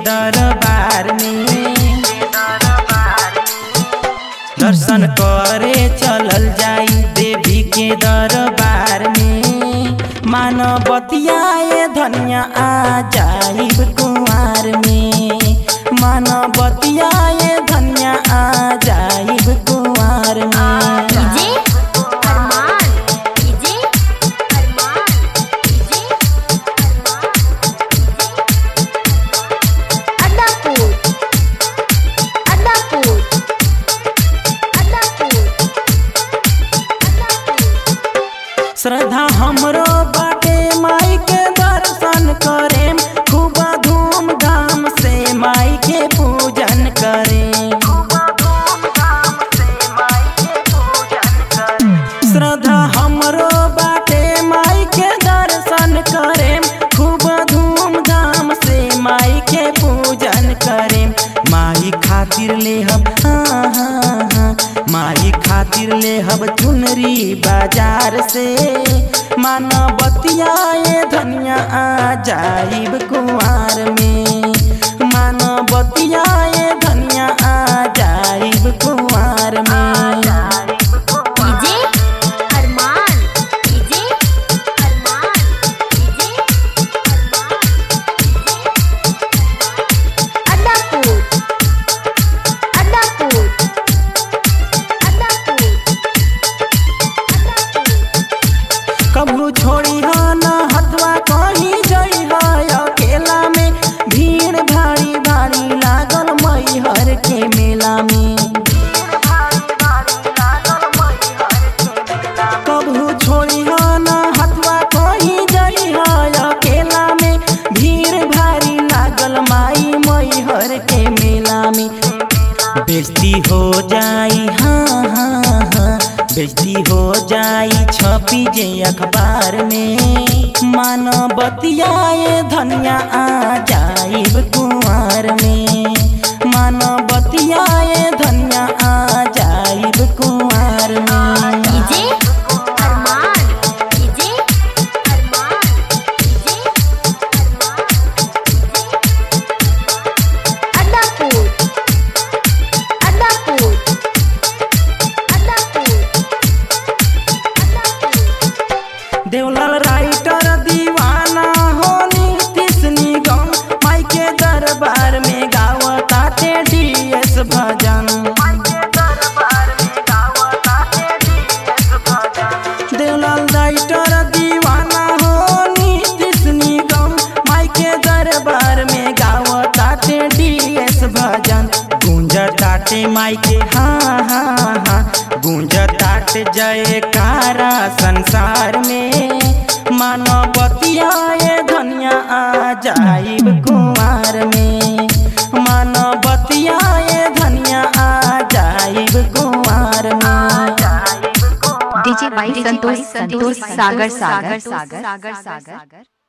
दरबार में दर्शन करे चलल जाई देवी के दरबार में मानवतियाए धनिया आ जाइब कुमार में मानवतियाए धनिया आ जाइब कुमार में DJ Arman DJ Arman DJ Adapur Adapur Adapur Adapur श्रद्धा हमरो बाटे माई के दर्शन करे खूब धूमधाम से माई के पूजन करे श्रद्धा हमरो बाटे माई के दर्शन करे खूब धूमधाम से माई के पूजन करे माई खातिर ले हम हाँ हाँ हाँ माई खातिर ले हम चुनरी बाजार से मानवतियाए धनिया आ जाइब कुमार में मानवतियाए धनिया आ जाइब कुमार में DJ Arman DJ Arman DJ Adapur Adapur Adapur कबू छोड़ी हो न हथवा कहीं जई हो अकेला में भीड़ भारी भारी लागल मैहर के मेला में कबू छोड़ी हो न हथवा कहीं जई हो अकेला में भीड़ भारी लागल माई मैहर के मेला में बेइज्जती हो जाई हाँ हाँ हाँ बेइज्जती हो जाई छपी जे अखबार में मानवतियाए धनिया आ जाइब कुमार में मानवतियाए धनिया आ जाइब कुमार में DJ Arman DJ Arman DJ Adapur Adapur Adapur Adapur Devlal writer दीवाना हो नीतीश निगम माई के दरबार में गावता ते डीएस भजन देवलाल राइटर दीवाना हो नीतीश निगम माई के दरबार में गावता ते डीएस भजन गूंजताटे माई के हाँ हाँ हाँ गूंजताटे जयकारा संसार में मानवतियाए धनिया आ जाइब कुमार में मानवतियाए धनिया आ जाइब कुमार में DJ by Santosh Santosh Sagar Sagar Sagar Sagar Sagar